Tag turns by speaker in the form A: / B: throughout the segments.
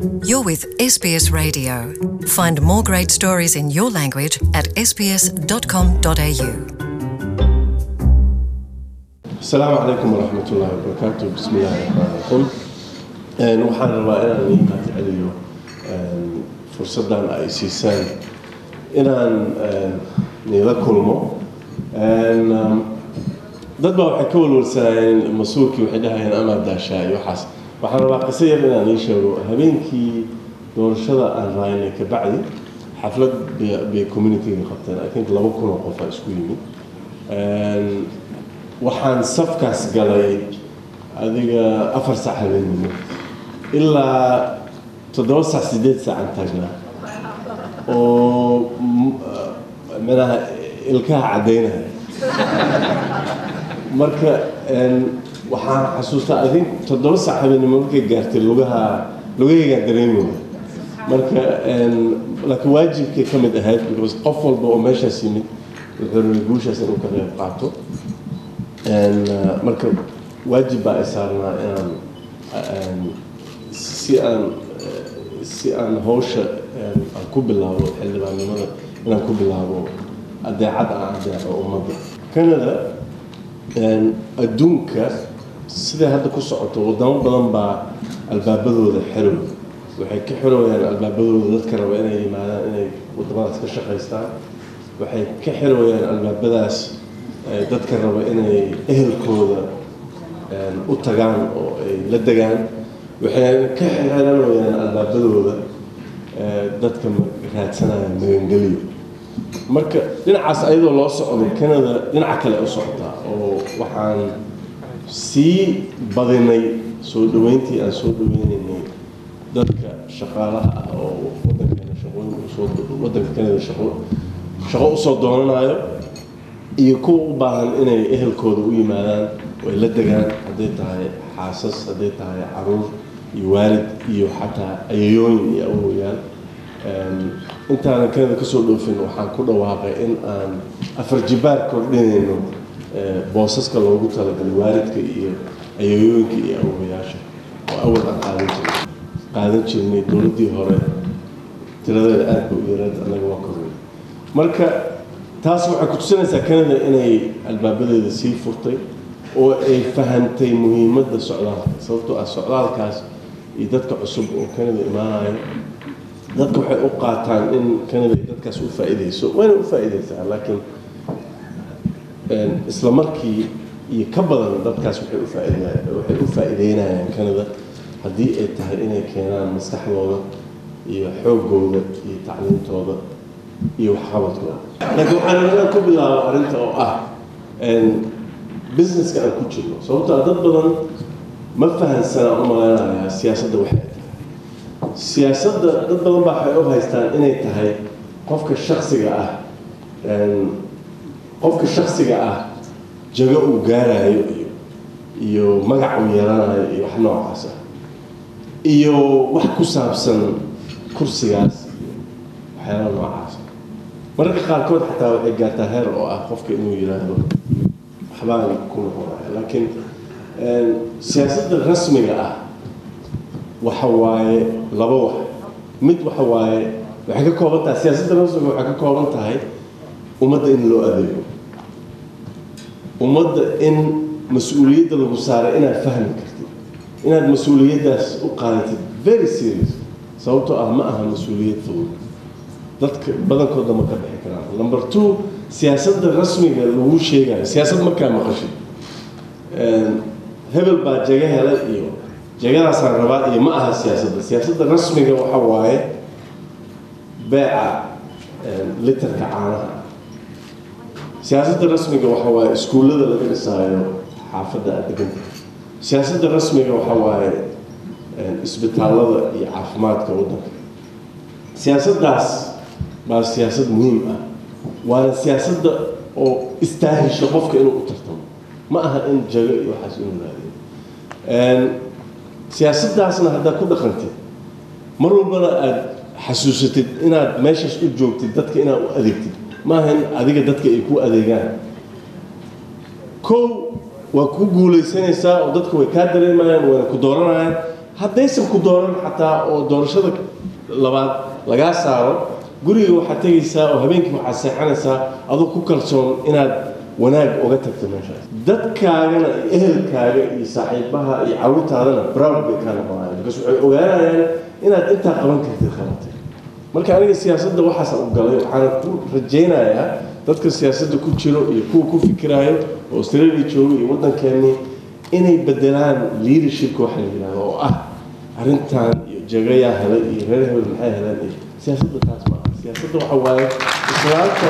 A: You're with SBS Radio. Find more great stories in your language at sbs.com.au.
B: asalaamu calaykum waraxmat ullaahi wabarakaatu bismi illaahi raxmaan raxiim Een, waxaan rabaa inaan idiin mahad celiyo een, fursaddan ay siisaan inaan een, niila kulmo Een, um, dad baa waxay ka walwalsanayeen mas-uulkii waxay dhahayeen amaa daashaa iyo waxaas waxaan rabaa qiso yar inaan ii sheego habeenkii doorashada aan raaynay kabacdi xaflad bay- bay communityga qabteen i think laba kun oo qof aa isku yimid Een, waxaan safkaas galay adiga afar saac habeenimo ilaa toddoba saac sideed saacaan taagnaa oo m- manaha ilkaha caddaynaya marka een, waxaan xasuustaa adin toddoba saac habeenimo markay gaartay lugaha lugahaygaan dareemaya marka een, laakiin waajibkay ka mid ahayd because qof walba oo meeshaas yimid wuxuu rabay guushaas inuu ka qayb qaato En, uh, marka waajib baa ay saarnaa inaan een, si aan eh, si aan hawsha een, aan ku bilaabo xildhibaannimada inaan ku bilaabo adeecad aan adeeco ummadda canada een, adduunka siday hadda ku socoto wadamo badan baa albaabadooda xirow waxay ka xirowayaan albaabadooda dadka raba inay yimaadaan inay wadamadaas ka shaqaystaan waxay ka xirowayaan albaabadaas eh, dadka raba inay ehelkooda een, u tagaan oo ay la degaan waxay ka xiranayaan albaabadooda eh, dadka ma- raadsanaya magangeliyo marka dhinacaas ayadoo loo socdo canada dhinaca kale u socotaa oo waxaan sii badinay soo dhaweyntii aan soo dhaweynaynay dadka shaqaalaha ah oo wadankeena shaqooyin usoo wadanka canada shaqo shaqo usoo doonanayo iyo kuwa u baahan inay ehelkooda u yimaadaan oo ay la degaan hadday tahay xaasas hadday tahay caruur iyo waalid iyo xataa ayayooyin iyo awoyaal Een, intaanan canada kasoo dhoofin waxaan ku dhawaaqay in aan afar jibaar kordhinayno eh, boosaska loogu talagalay waalidka iyo ayayooyinka iyo awoyaasha oo awal aan qaadan jirnay qaadan jirnay dowladdii hore tiradeeda aad ba u yareed annaga waa kornay marka taas waxay ku tusinaysaa canada inay albaabadeeda sii furtay oo ay fahantay muhiimadda socdaalka sababtoo ah socdaalkaas iyo dadka cusub oo canada imaanaya dadka waxay u qaataan in canada ay dadkaas u faa'iideyso wayna u faa'iideysaa laakiin een, isla markii iyo ka badan dadkaas waxay u faa'iideyaan waxay u faa'iideynayaan canada haddii ay tahay inay keenaan maskaxdooda iyo xoogooda iyo tacliintooda iyo waxqabadkooda laakiin waxaan inaan ku bilaabo arrinta oo ah een, businesska aan ku jirno sababtoo ah dad badan ma fahansana u malaynayaa siyaasadda waxay tahay siyaasadda dad badan baa waxay u haystaan inay tahay qofka shaksiga ah een, qofka shaksiga ah jago uu gaarayo iyo iyo magac uu yeelanayo iyo wax noocaas ah iyo wax ku saabsan kursigaas iyo waxyaala noocaas ah mararka qaarkood xataa waxay gaartaa heer oo ah qofka inuu yidhaahdo waxbaan ku noqonaya laakiin een, siyaasadda rasmiga ah waxa waaye laba wax mid waxa waaye waxay ka kooban tahay siyaasadda rasmiga waxay ka kooban tahay ummadda in loo adeego ummadda in mas-uuliyadda lagu saaray inaad fahmi kartid inaad mas-uuliyaddaas u qaadatid very serious sababtoo ah ma aha mas-uuliyad fudud dadka badankooda ma ka bixi karaan number two siyaasadda rasmiga lagu sheegayo siyaasad markaa maqashid Een, hebel baa jaga helay iyo jagadaasaan rabaa iyo ma aha siyaasadda siyaasadda rasmiga waxa waaye beeca een, litarka caanaha siyaasadda rasmiga waxa waaye iskuullada laga dhisaayo xaafadda aad deganta siyaasadda rasmiga waxa waaye een, isbitaallada iyo caafimaadka waddanka siyaasaddaas baa siyaasad muhiim ah waana siyaasadda oo istaahisha qofka inuu u tartamo ma aha in jago iyo waxaas inuu raadiyo Een, siyaasaddaasna haddaad ku dhaqantid mar walbana aad xasuusatid inaad meeshaas u joogtid dadka inaad u adeegtid ma aha in adiga dadka ay ku adeegaan kow waa ku guulaysanaysaa oo dadku way kaa dareemayaan wayna ku dooranayaan haddaysan ku dooran xataa oo doorashada labaad lagaa saaro guriga waxaad tegaysaa oo habeenkii waxaad seexanaysaa adoo ku kalsoon inaad wanaag uga tagto meeshaas dadkaagana iyo ehelkaaga iyo saaxiibaha iyo carruurtaadana proud bay kaa noqonayaan because waxay ogaanayaan inaad intaa qaban kartid qabatay marka aniga siyaasadda waxaas u galay waxaana ku rajaynayaa dadka siyaasadda ku jiro iyo kuwa ku fikiraayo oo australia jooga iyo waddankeennii inay bedelaan leadershipka waxa la yidhahdo oo ah arrintan iyo jagayaa helay iyo reer hebel maxay heleen iyo siyaasadda taas ma aha siyaasadda waxa waaye islaamka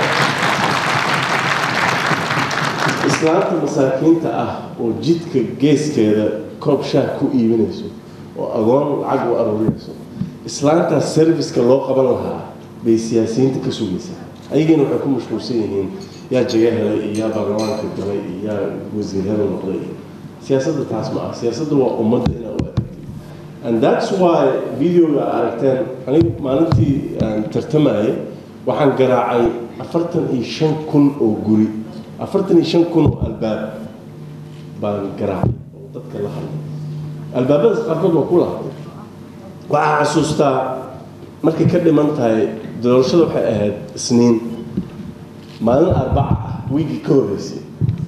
B: islaamta masaakiinta ah oo jidka geeskeeda koob shaah ku iibinayso oo agoon lacag u aruurinayso islaantaas serviceka loo qaban lahaa bay siyaasiyiinta ka sugaysaa ayagiina waxay ku mashquulsan yihiin yaa jaga helay iyo yaa baarlamaanka galay iyo yaa wasiir hebel noqday iyo siyaasadda taas ma ah siyaasadda waa ummadda inaa u adeegtay and that's why videoga aragteen anigu maalintii aan tartamayay waxaan garaacay afartan iyo shan kun oo guri afartan iyo shan kun oo albaab baan garaacay oo dadka la hadlay albaabadaas qaarkood waa ku lahatay waxaa xasuustaa markay ka dhiman tahay doorashada waxay ahayd isniin maalin arbaca ah wiigii ka horreysay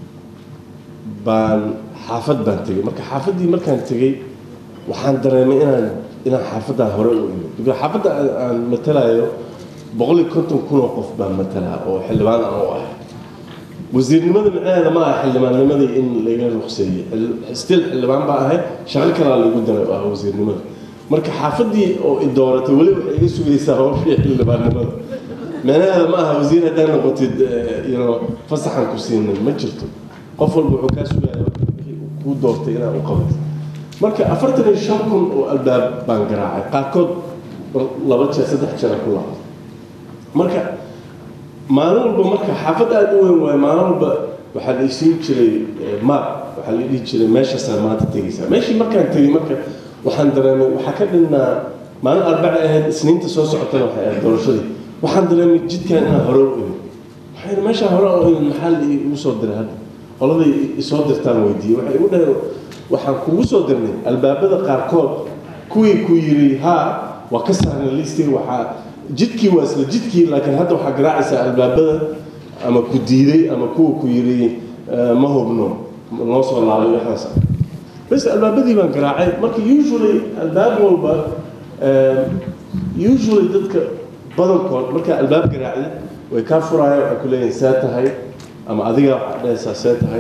B: baan xaafad baan tegey marka xaafaddii markaan tegey waxaan dareemay inaan inaan xaafaddaa hore u imid because xaafadda aan matalayo boqol iyo konton kun oo qof baan matalaa oo xildhibaan aan u ahay wasiirnimada micnaheeda ma aha xildhibaannimadii in laga ruqseeyey still xildhibaan baa ahay shaqo kalaa lagu daray oo ah wasiirnimada marka xaafaddii oo i dooratay weli waxay iga sugaysaa hawshii xildhibaannimada micnaheeda ma aha wasiir haddaa noqotid yno fasaxan ku siinay ma jirto qof walba wuxuu kaa sugaya kuu doortay inaad u qabato marka afartan iyo shan kun oo albaab baan garaacay qaarkood laba jeer saddex jeer ku laabtay marka maalin walba marka xaafad aada u weyn waayo maalin walba waxaa la isiin jiray map waxaa la dhihi jiray meeshaasaa maanta tegaysaa meeshii markaan tegay marka waxaan dareemay waxaa ka dhinnaa maalin arbaca ahayd isniinta soo socotana waxay ahayd doorashadii waxaan dareemay jidkan inaan hore u imid waxay meeshaa hore u imid maxaa la igu soo diray hadda qoladay isoo dirtaan weydiiyey waxay igu dhaheen waxaan kugu soo dirnay albaabada qaarkood kuwii ku yiri haa waa ka saarnay listiga waxaa jidkii waa isla jidkii laakiin hadda waxaa garaacaysaa albaabada ama ku diiday ama kuwa ku yiri ma hubno noo soo laabay waxaas bas albaabadii baan garaacay marka usually albaab walba usually dadka badankood markaa albaab garaacday way kaa furaayaan waxay ku leeyihin see tahay ama adiga waxaad dhahaysaa see tahay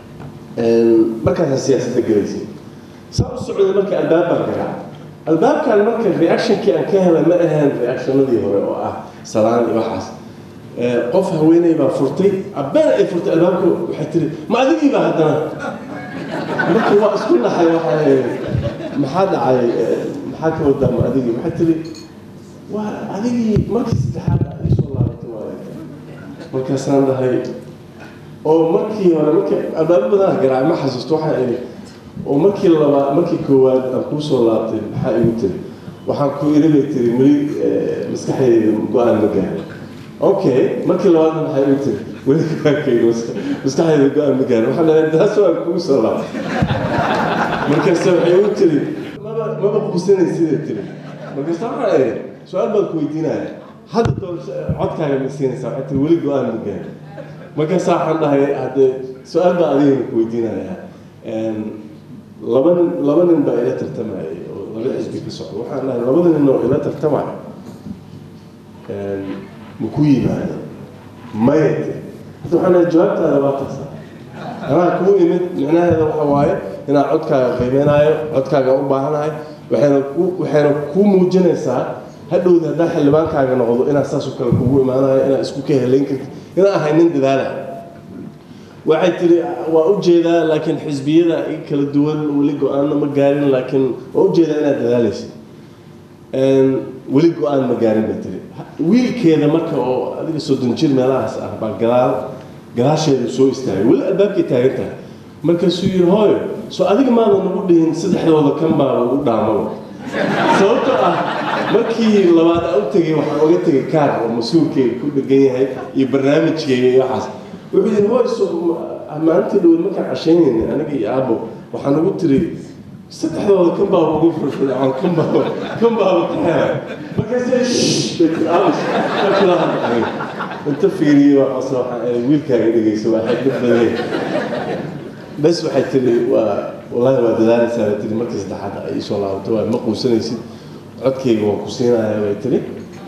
B: markaasaa siyaasadda gelaysay saa u socday marka albaab baan garaacay albaabkan marka reactionkii aan ka helay ma ahayn reactionadii hore oo ah salaan iyo waxaas qof haweeney baa furtay abbeen ay furtay albaabka waxay tiri ma adigii baa haddana marka waa isku naxay waxay maxaa dhacay maxaa ka wadaa ma adigii waxay tiri waa adigii markii saddexaad aad ii soo laabatay waaye markaasaan dhahay oo markii hore markii albaabo badan garaacay ma xasuusto waxaan idhi oo markii labaad markii koowaad aan kuu soo laabtay maxaa igu tiri waxaan ku iri bay tiri weli maskaxdayda go-aan ma gaarin okay markii labaadna maxaa igu tiri weli go-aankayga maskaxdayda go-aan ma gaarin waxaan dhahay taas waan kugu soo laabtay markaase waxay igu tiri maba maba quusanay siday tiri markaase waxaan idhi su-aal baan ku weydiinaya hadda doorasho codkaaga ma siinaysaa waxay tiri weli go-aan ma gaarin markaasa waxaan dhahay haddee su-aal baa adigana ku weydiinaya laba nin laba nin baa ila tartamayay oo laba xisbi ka socda waxaan dhahay labada nin oo ila tartamaya ma ku yimaada maya hadda waxaan dhahay jawaabtaada waa taasa anaa kuu imid micnaheeda waxa waaye inaan codkaaga qiimeynaayo codkaaga u baahanahay waxayna ku waxayna kuu muujinaysaa hadhowda haddaa xildhibaankaaga noqdo inaad saasoo kale kugu imaanayo inaad isku ka helayn kartid inaan ahay nin dadaala waxay tiri waa u jeedaa laakiin xisbiyada kala duwan weli go-aanna ma gaarin laakiin waa u jeedaa inaad dadaalaysa weli go-aan ma gaarin bay tiri wiilkeeda marka oo adiga soddon jir meelahaas ah baa gadaal gadaasheeda soo istaagay weli albaabkay taagan tahay markaasuu yidhi hooyo soo adiga maadan nagu dhihin saddexdooda kan baa lagu dhaamaba sababtoo ah markii labaad aan u tegay waxaan uga tegay kaar oo mas-uulkeyga ku dhegan yahay iyo barnaamijkeyga iyo waxaas wuxuu yidhi hooy so maalintii dhaweyd markaan cashaynayna aniga iyo aabo waxaan ugu tiri saddexdooda kan baa ugu firfircoon kan baa kan baaba kaxeelay markaasay shh bay tiri aamus ka kula hadlay inta fiiriyey waa qosla waxaan eray wiilkaaga dhegeyso waa xigmad badan bes waxay tiri waa wallahi waa dadaalaysaa bay tiri markii saddexaad ay isoo laabato waa ma quusanaysid codkayga waan ku siinayaa bay tiri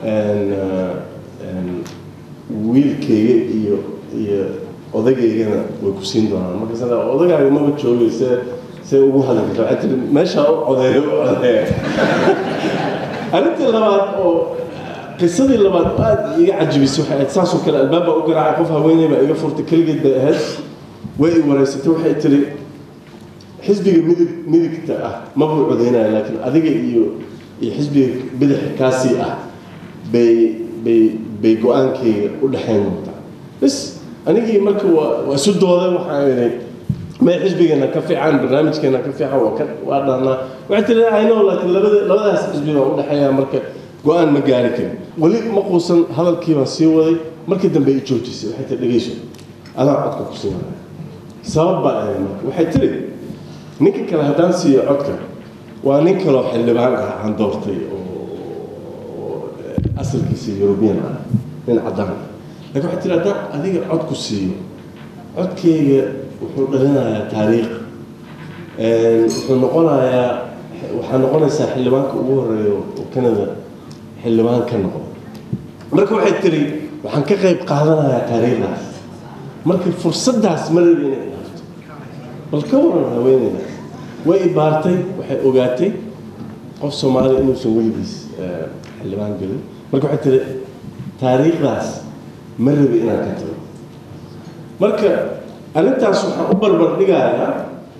B: wiilkayga iyo iyo odageygana way ku siin doonaan markaas odagaaga maba joogay see see ugu hadli karta waxay tiri meeshaa u codeeya u codeeya arrintii labaad oo qisadii labaad oo aad iga cajibisay waxay ahayd saasoo kale albaab baa u garaacay qof haweeney baa iga furtay keligeed bay ahayd way i wareysatay waxay tiri xisbiga midig midigta ah mabuu codeynaya laakiin adiga iyo iyo xisbiga bidix kaasii ah bay bay bay go-aankayga u dhexayn doontaa bas anigii marka waa waa isu dooday waxaan idhi may xisbigeena ka fiican barnaamijkeena ka fiican waa ka waa dhaanaa waxay tiri ayno laakiin labada labadaas xisbi baa u dhexeeya marka go-aan ma gaari karin weli ma quusan hadalkii baan sii waday markii dambe i joojisay waxay tiri dhegeyso adaa codka ku siinaya sabab baa ahayd marka waxay tiri ninka kale haddaan siiyo codka waa nin kaloo xildhibaan ah aan doortay oo asalkiisa yurubiyan ah nin caddaan ah laakiin waxay tiri haddaan adiga cod ku siiyo codkeyga wuxuu dhalinayaa taariikh wuxuu noqonayaa waxaa noqonaysaa xildhibaanka ugu horeeya oo canada xildhibaan ka noqdo marka waxay tiri waxaan ka qayb qaadanayaa taariikhdaas marka fursaddaas ma rabi inay dhaafto bal ka waran haweeneydaas way ibaartay waxay ogaatay qof soomaali inuusan weligiis xildhibaan gelin marka waxay tiri taariikhdaas ma rabi inaan ka tago marka arrintaas waxaan u barbar dhigayaa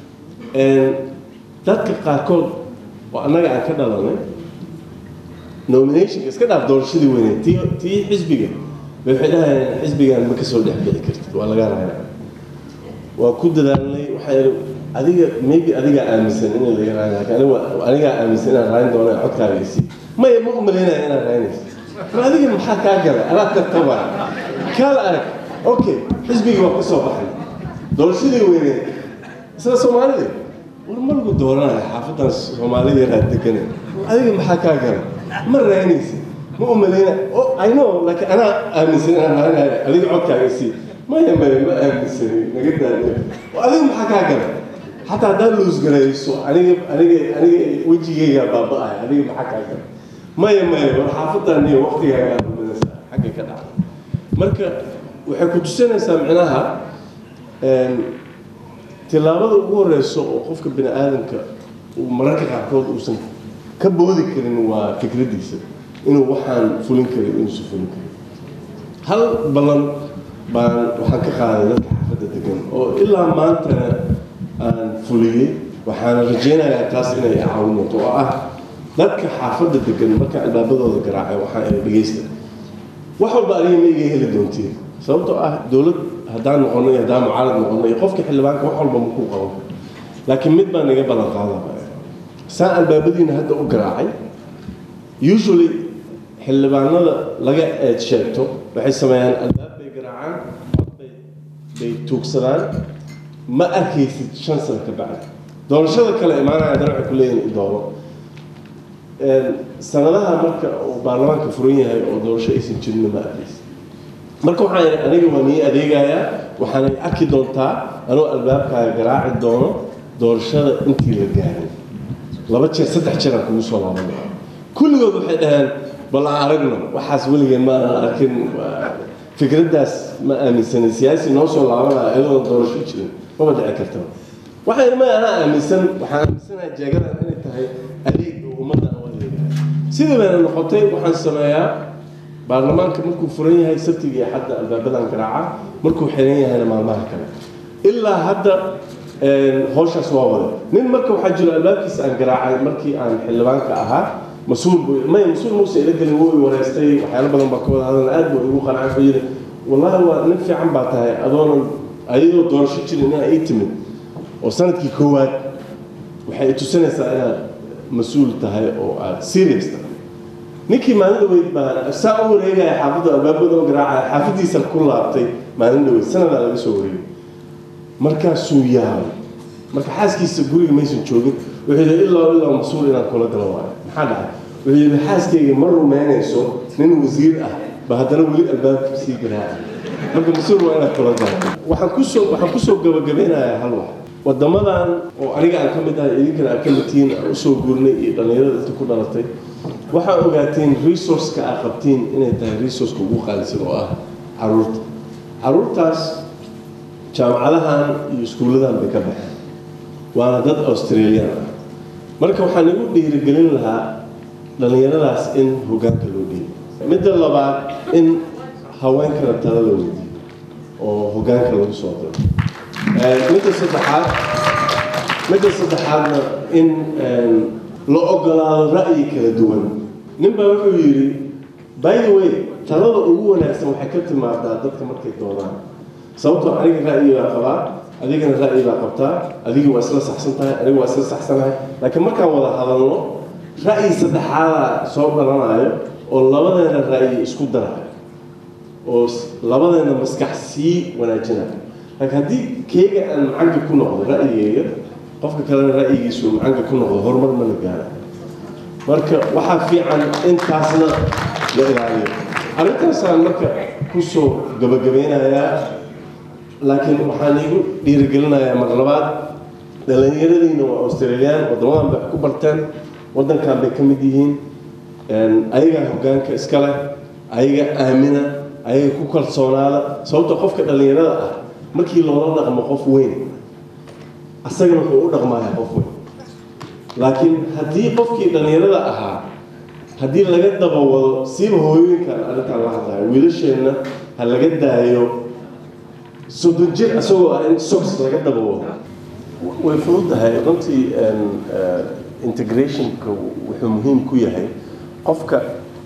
B: dadka qaarkood oo annaga aan ka dhalanay nominationka iska dhaaf doorashadii weyneed tii tii xisbiga bay waxay dhahayaan xisbigan ma kasoo dhex bixi kartid waa laga raaya waa ku dadaalnay waxay adiga maybe adigaa aaminsan in laga raayo laakiin aniga anigaa aaminsan inaan raayin doono codkaaga isi maya ma umalaynaya inaan raayinayso mar adiga maxaa kaa galay anaa tartabaa kaala arag okay xisbigii waa ka soo baxay doorashadii weyneed isla soomaalida war ma lagu dooranaya xaafadan soomaalida yaraa degane adiga maxaa kaa galay ma raanaysa ma umalayna i know laakiin anaa aaminsan inaan raanayo adiga codkaaga sii maya maya ma aaminsanin naga daadiya adiga maxaa kaa galay xataa haddaad luusgarayso aniga aniga aniga wejigaygaa baaba-ay adiga maxaa kaa galay maya maya war xaafadan iyo waqtigaaga aadumidasa xagga ka dhacda marka waxay ku tusinaysaa micnaha tillaabada ugu horeyso oo qofka bini aadamka uu mararka qaarkood uusan ka boodi karin waa fikraddiisa inuu waxaan fulin karin inuusan fulin karin hal ballan baan waxaan ka qaaday dadka xaafadda degan oo ilaa maantana aan fuliyey waxaana rajaynayaa taas inay caawinto oo ah dadka xaafadda degan marka albaabadooda garaacay waxaan ina dhegeysta wax walba adiga ma iga heli doontiin sababtoo ah dowlad haddaan noqonay haddaan mucaarad noqonay qofka xildhibaanka wax walba makuu qaban laakiin mid baan iga ballan qaadaba saan albaabadiina hadda u garaacay usually xildhibaanada laga eed sheegto waxay sameeyaan albaab bay garaacaan cod bay bay tuugsadaan ma arkaysid shan sano ka bacdi doorashada kale imaanaya haddana waxay ku leeyihin idoono sanadaha marka uu baarlamaanka furan yahay oo doorasho aysan jirinna ma arkaysid marka waxaan yidhi aniga waa nii adeegayaa waxaanay arki doontaa anuu albaabkaaga garaaci doono doorashada intii la gaarin laba jeer saddex jeer aan kugu soo laabanaya kulligood waxay dhaheen bal aan aragno waxaas weligeen ma aan arkin fikraddaas ma aaminsanin siyaasi noo soo laabanaya iyadoon doorasho jirin maba dhici kartaba waxaan yidhi maya anaa aaminsan waxaan aaminsanahay jeegadan inay tahay adeeg oo ummadda aan u adeegayo sidii bayna noqotay waxaan sameeyaa baarlamaanka markuu furan yahay sabtiga iyo xadda albaabadan garaaca markuu xiran yahayna maalmaha kale ilaa hadda howshaas waa wada nin marka waxaa jiro albaabkiisa aan garaacay markii aan xildhibaanka ahaa mas-uul buu may mas-uul muuse ila gelin wuu i wareystay waxyaalo badan baa ka wada hadalna aad buu igu qancay wuxuu yidhi wallahi waa nin fiican baa tahay adoonan ayadoo doorasho jirin inaa ii timid oo sanadkii koowaad waxay i tusinaysaa inaad mas-uul tahay oo aad serious tahay ninkii maalin dhaweyd baa saa u wareegaya xaafadda albaabada u garaacaya xaafaddiisa ku laabtay maalin dhaweyd sanadaa laga soo wareegay markaasuu yaabay marka xaaskiisa guriga maysan joogin wuxuu yidhi ilaa ilaa mas-uul inaan kula galo waayo maxaa dhacay wuxuu yidhi xaaskayga ma rumeynayso nin wasiir ah ba haddana weli albaabka sii garaaca marka mas-uul waa inaad kula galo waxaan kusoo waxaan kusoo gabagabeynayaa hal wax wadamadan oo aniga aan ka mid ahay idinkana aan ka mid tihiin aan usoo guurnay iyo dhallinyarada inta ku dhalatay waxaa ogaateen resourceka aad qabtiin inay tahay resourceka ugu qaalisan oo ah caruurta caruurtaas jaamacadahan iyo iskuulladan bay ka baxeen waana dad australian ah marka waxaan igu dhiirigelin lahaa dhallinyaradaas in hoggaanka loo dhiibo midda labaad in haweenkana tala la weydiiyo oo hoggaanka lagu soo diro midda saddexaad midda saddexaadna in la ogolaado ra'yi kala duwan nin baa wuxuu yidhi by the way talada ugu wanaagsan waxay ka timaadaa dadka markay doonaan sababtoo aniga ra'yi baa qabaa adigana ra'yi baa qabtaa adigi waa isla saxsan tahay aniga waa isla saxsanahay laakiin markaan wada hadalno ra'yi saddexaadaa soo dhalanayo oo labadeena ra'yi isku darayo oo labadeena maskax sii wanaajinayo laakiin haddii keega aan macanka ku noqdo ra'yigeyga qofka kalena ra'yigiisu macanka ku noqdo horumar ma la gaara marka waxaa fiican intaasna la ilaaliyo arrintaasaan marka kusoo gabagabeynayaa laakiin waxaan iigu dhiirigelinayaa mar labaad dhallinyaradiina waa australiyaan waddamadan bay ku barteen waddankan bay ka mid yihiin ayagaa hoggaanka iska leh ayaga aamina ayaga ku kalsoonaada sababta qofka dhallinyarada ah markii loola dhaqmo qof weyn asagana wuxuu u dhaqmayaa qof weyn laakiin haddii qofkii dhallinyarada ahaa haddii laga dabawado siiba hooyooyinkan arrintaan la hadlayo wiilasheenna ha laga daayo soddon jir isagoo ah in sogs laga dabawado way fududahay runtii integrationka wuxuu muhiim ku yahay qofka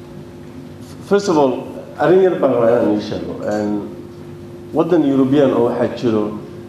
B: first of all arrin yar baan rabaa inaan ii sheego waddan european oo waxaa jiro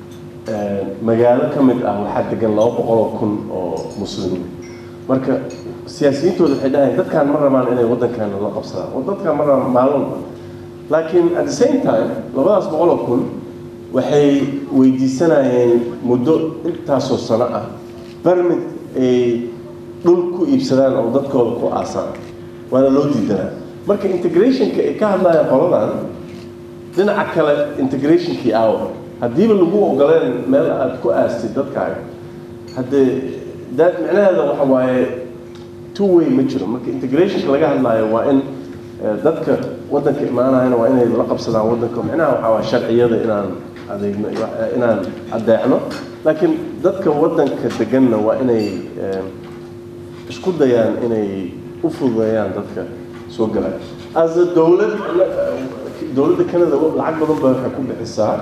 B: magaalo ka mid ah waxaa degan laba boqol oo kun oo muslimiin marka siyaasiyiintooda waxay dhahayan dadkaan ma rabaan inay waddankaana la qabsadaan oo dadkaan ma rabaan maalunba laakiin at the same time labadaas boqol oo kun waxay weydiisanayeen muddo intaasoo sano ah barmid ay dhul ku iibsadaan oo dadkooda ku aasaan waana loo diidanaa marka integrationka ay ka hadlayaan qoladan dhinaca kale integrationkii aawa haddiiba lagu ogoleen meel aad ku aastid dadkaaga haddee da micnaheeda waxa waaye two way ma jiro marka integrationka laga hadlaayo waa in dadka waddanka imaanayana waa inay la qabsadaan waddanka micnaha waxaa waa sharciyada inaan adeegno inaan adeecno laakiin dadka waddanka deganna waa inay isku dayaan inay u fududeeyaan dadka soo galaya as a dowlad dowladda canada lacag badan baa waxay ku bixisaa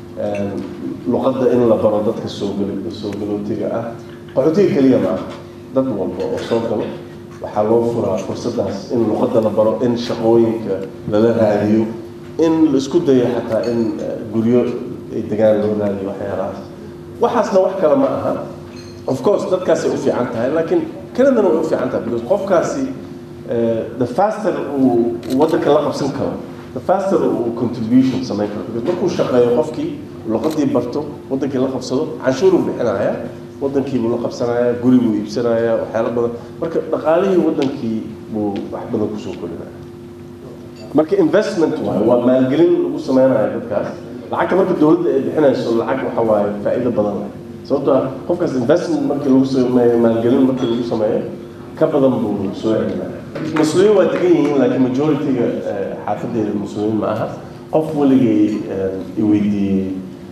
B: luqadda in la baro dadka soo gal soo galootiga ah qaxootiga keliya ma aha dad walba oo soo galo waxaa loo furaa fursaddaas in luqadda la baro in shaqooyinka lala raadiyo in la isku dayo xataa in guryo ay degaan loo raadiyo waxyaalahaas waxaasna wax kale ma aha of course dadkaasay u fiican tahay laakiin canadana way u fiican tahay because qofkaasi the faster uu waddanka la qabsan karo the faster uu contribution samayn karo because markuu shaqeeyo qofkii luqadii barto waddankii la qabsado canshuuruu bixinaya waddankii buu la qabsanaya guri buu iibsanaya waxyaalo badan marka dhaqaalihii waddankii buu wax badan kusoo korinaya marka investment waayo waa maalgelin lagu sameynaya dadkaas lacagta marka dowladda ay bixinayso lacag waxa waaye faa'iido badan leh sababtoo ah qofkaas investment markii lagu sameeyo maalgelin markii lagu sameeyo ka badan buu soo celinaya muslimiin waa degan yihiin laakiin majority-ga xaafadeeda muslimiin ma aha qof weligay i weydiiyey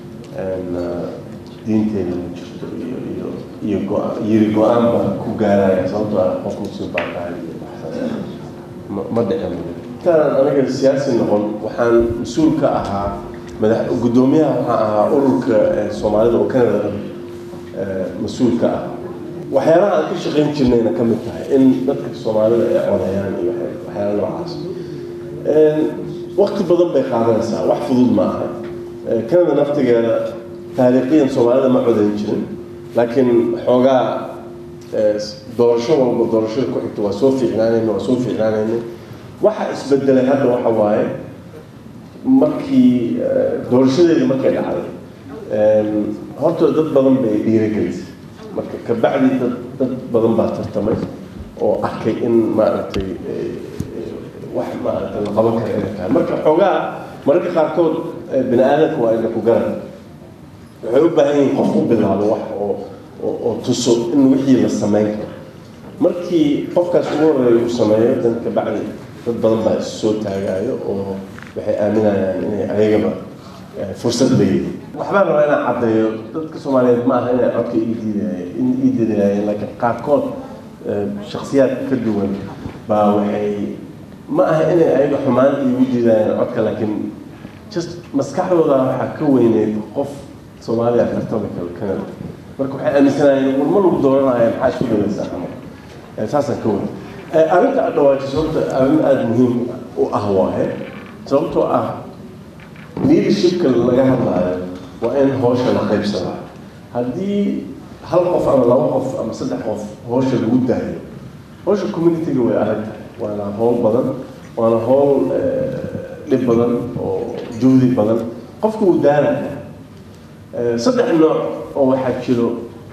B: diinteeda ma jirto iyo iyo iyo go- yiri go-aan baa ku gaaraya sababtoo ah qof muslim baa tahay iyo waxsaas ma ma dhicin intaan aniga siyaasi noqon waxaan mas-uul ka ahaa madax guddoomiyaha waxaan ahaa ururka soomaalida oo canada mas-uul ka ah waxyaalaha aan ka shaqayn jirnayna ka mid tahay in dadka soomaalida ay codayaan iyo waxyaala noocaas waqti badan bay qaadanaysaa wax fudud ma aha canada naftigeeda taariikhiyan soomaalida ma codayn jirin laakiin xoogaa doorasho walba doorashada ku xigta waa soo fiicnaanayna waa soo fiicnaanayna waxa isbedelay hadda waxa waaye markii doorashadeedii markay dhacday horta dad badan bay dhiirigelisay marka kabacdi dad dad badan baa tartamay oo arkay in maaragtay wax maaragtay la qaban kara inay tahay marka xoogaa mararka qaarkood bini aadamka waa ina ku garan waxay u baahan yihiin qof u bilaabo wax oo oo tuso in wixii la samayn karo markii qofkaas ugu horeeya uu sameeyo dan kabacdi dad badan baa is soo taagaayo oo waxay aaminayaan inay ayagaba fursad leeyihiin waxbaan rabaa inaan caddeeyo dadka soomaaliyeed ma aha inay codka ii diidayeen ii diidayeen laakiin qaarkood shaksiyaad ka duwan baa waxay ma aha inay ayaga xumaan iigu diidayeen codka laakiin just maskaxdooda waxaa ka weyneyd qof soomaaliya tartami karo canada marka waxay aaminsanaayeen warma lagu dooranaya maxaa isku dalaysaa camal saasaan ka weyn arrinta aad dhawaajiso horta arrin aada muhiim u ah waaye sababtoo ah leadershipka laga hadlaayo waa in howsha la qaybsadaa haddii hal qof ama laba qof ama saddex qof howsha lagu daayo howsha communityga way adag tahay waana howl badan waana howl dhib badan oo juhdi badan qofka uu daaraya saddex nooc oo waxaa jiro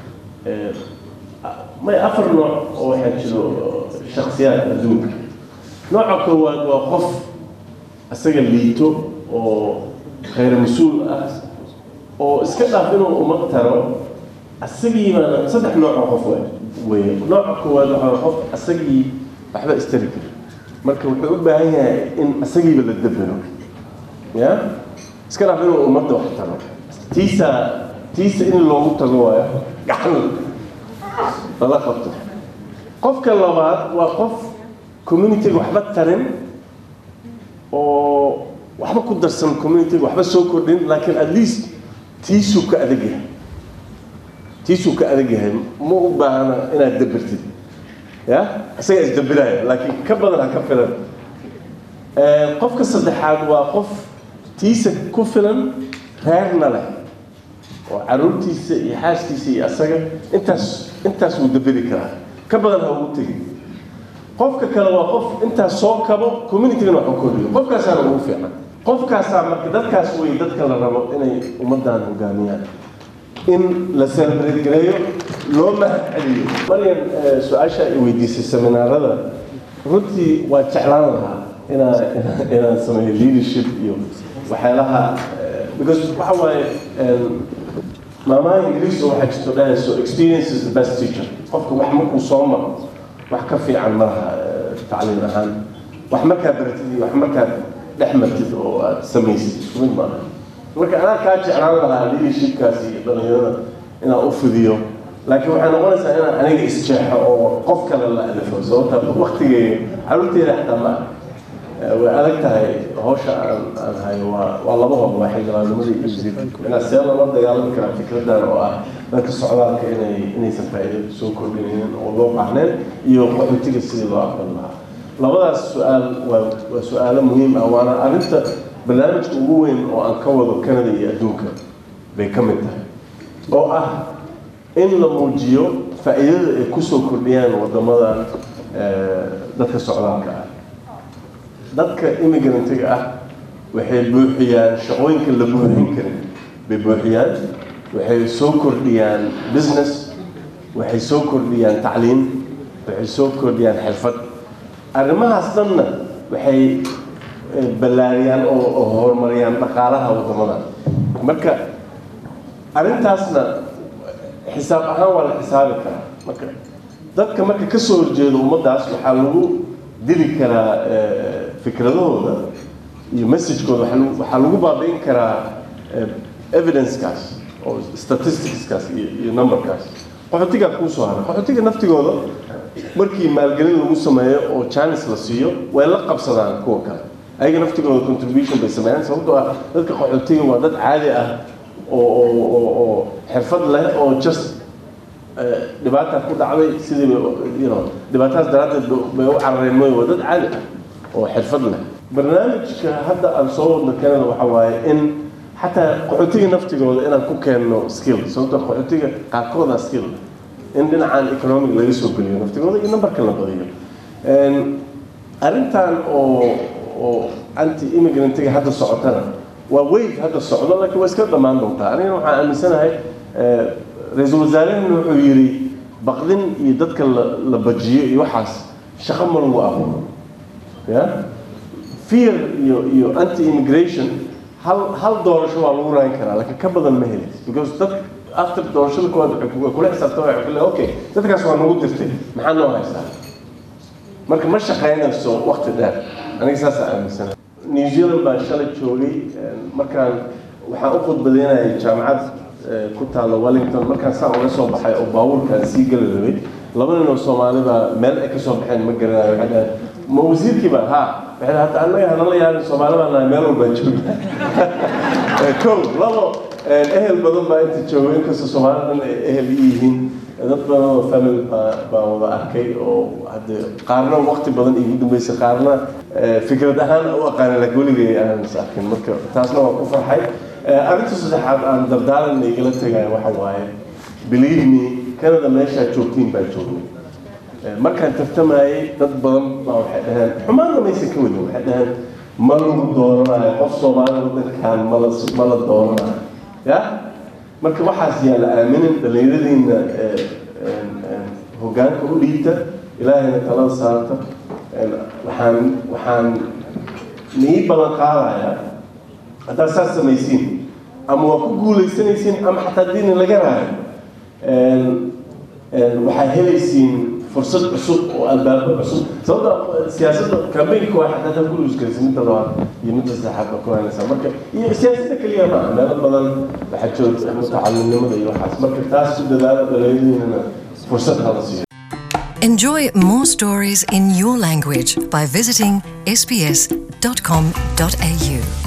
B: may afar nooc oo waxaa jiro shaksiyaad adduunka nooca koowaad waa qof isaga liito oo khayr mas-uul ah oo iska dhaaf inuu uma taro asagii baana saddex nooc oo qof wey nooca koowaad waxaa qof asagii waxba istari kara marka wuxuu u baahan yahay in asagiiba la dabero ya iska dhaaf inuu ummadda wax taro tiisa tiisa in loogu tago waayo gacan lala qabto qofka labaad waa qof communityga waxba tarin oo waxba ku darsan communityga waxba soo kordhin laakiin at least tiisuu ka adag yahay tiisuu ka adag yahay ma u baahna inaad dabirtid ya isagaa isdabiraya laakiin ka badan ha ka filan qofka saddexaad waa qof tiisa ku filan reerna leh oo caruurtiisa iyo xaaskiisa iyo asaga intaas intaas wuu daberi karaa ka badan ha ugu tegin qofka kale waa qof intaas soo kabo communitygana wax u kordhiyo qofkaasaana ugu fiican qofkaasaa marka dadkaas wey dadka la rabo inay ummaddan hogaamiyaan in la celebrate gareeyo loo mahad celiyo maryan su-aasha ay weydiisay seminaarada runtii waa jeclaan lahaa inaa inaan sameeyo leadership iyo waxyaalaha because waxa waaye maamaha ingiriis oo waxaa jirto dhahayso experience is the best teacher qofka wax markuu soo maro wax ka fiican malaha tacliim ahaan wax markaa baratid iyo wax markaad dhex martid oo aad samaysid mid maaha marka anaa kaa jeclaan lahaa leadershipkaas iyo dhalinyarada inaan u fidiyo laakiin waxay noqonaysaa inaan aniga isjeexo oo qof kale la alifo sababta waktigeega caruurteeda xataa ma way adag tahay hawsha aan aan hayo waa waa laba hor waa xildhibaanimada iyo wasiirka inaa see lala dagaalami karaa fikradan oo ah dadka socdaalka inay inaysan faa'iido soo kordhinaynin oo loo baahneen iyo qaxootiga sidii loo aqbali lahaa labadaas su-aal waa waa su-aalo muhiim ah waana arrinta barnaamijka ugu weyn oo aan ka wado canada iyo adduunka bay ka mid tahay oo ah in la muujiyo faa'iidada ay kusoo kordhiyaan wadamada dadka socdaalka ah dadka immigrantiga ah waxay buuxiyaan shaqooyinka la buuxin karin bay buuxiyaan waxay soo kordhiyaan business waxay soo kordhiyaan tacliim waxay soo kordhiyaan xirfad arrimahaas dhanna waxay ballaariyaan oo horumariyaan dhaqaalaha waddamada marka arrintaasna xisaab ahaan waa la xisaabi karaa marka dadka marka ka soo horjeedo ummaddaas waxaa lagu dili karaa fikradahooda iyo messagekooda waxaa lagu baabi'in karaa evidencekaas oo statisticskaas iyo iyo numberkaas qaxootigaa kuu soo haray qaxootiga naftigooda markii maalgelin lagu sameeyo oo janis la siiyo way la qabsadaan kuwa kale ayaga naftigooda contribution bay sameeyaan sababtoo ah dadka qaxootiga waa dad caadi ah oo oo oo oo xirfad leh oo just dhibaata ku dhacday sidii you know dhibaatadaas daraaddeed bay u carareen mooy waa dad caadi ah oo xirfad leh barnaamijka hadda aan soo wadno canada waxa waaye in xataa qaxootiga naftigooda inaan ku keenno skill sababtoo qaxootiga qaarkooda skill in dhinacan economic laga soo geliyo naftigooda iyo numberka la badiyo arrintan oo oo anti immigrantiga hadda socotana waa wave hadda socdo laakiin waa iska dhammaan doontaa anigana waxaan aaminsanahay ra-iisul wasaarehena wuxuu yidhi baqdin iyo dadka la la bajiyo iyo waxaas shaqo ma lagu abuuro ya fear iyo iyo anti immigration hal hal doorasho waa lagu raayin karaa laakiin ka badan ma helaysa because dad after doorashada kuwaad way kula xisaabtan waxay kule okay dadkaas waa nagu dirtay maxaa noo haystaa marka ma shaqaynayso waqti dheer aniga saasaa aaminsana new zealand baan shalay joogay markaan waxaan u khudbadeynayay jaamacad ku taalla wellington markaan saan uga soo baxay oo baabuurkaan sii geli rabay laba nin oo soomaalida meel ay kasoo baxeen ma garanayo waxay dhahaan ma wasiirkiiba ha waxay dhahaan hata annaga hanala yaabin soomaali baan nahay meel walbaan joogna kow labo ehel badan baa inta jooga inkastoo soomaalida dhan ay ehel i yihiin dad badan oo family baa baan wada arkay oo hadde qaarna waqti badan igu dambeysay qaarna fikrad ahaan u aqaanin laakiin weligay aanan is arkin marka taasna waan ku farxay arrinta saddexaad aan dardaaran igala tegaya waxa waaye believe me canada meeshaa joogtiin baa joognay markaan tartamayay dad badan baa waxay dhaheen xumaanna maysan ka wadin waxay dhaheen ma lagu dooranayo qof soomaalida wadankan mala ma la dooranayo ya marka waxaas yaa la aaminin dhallinyaradiina hoggaanka u dhiibta ilaahayna talada saarta waxaan waxaan nii ballan qaadayaa haddaad saas samaysiin ama waa ku guuleysanaysiin ama xataa diina laga raayo waxaa helaysiin fursad cusub oo albaabo cusub sababta siyaasadda kambeynka waa xataa taa ku luuskaraysa midda labaad iyo midda saddexaad baa ku haynaysaa marka iyo siyaasadda keliya maaha meelo badan waxaa joogta mutacalimnimada iyo waxaas marka taas ku dadaala dhalinyaradiinana fursad hala siiyo
A: Enjoy more stories in your language by visiting sbs.com.au.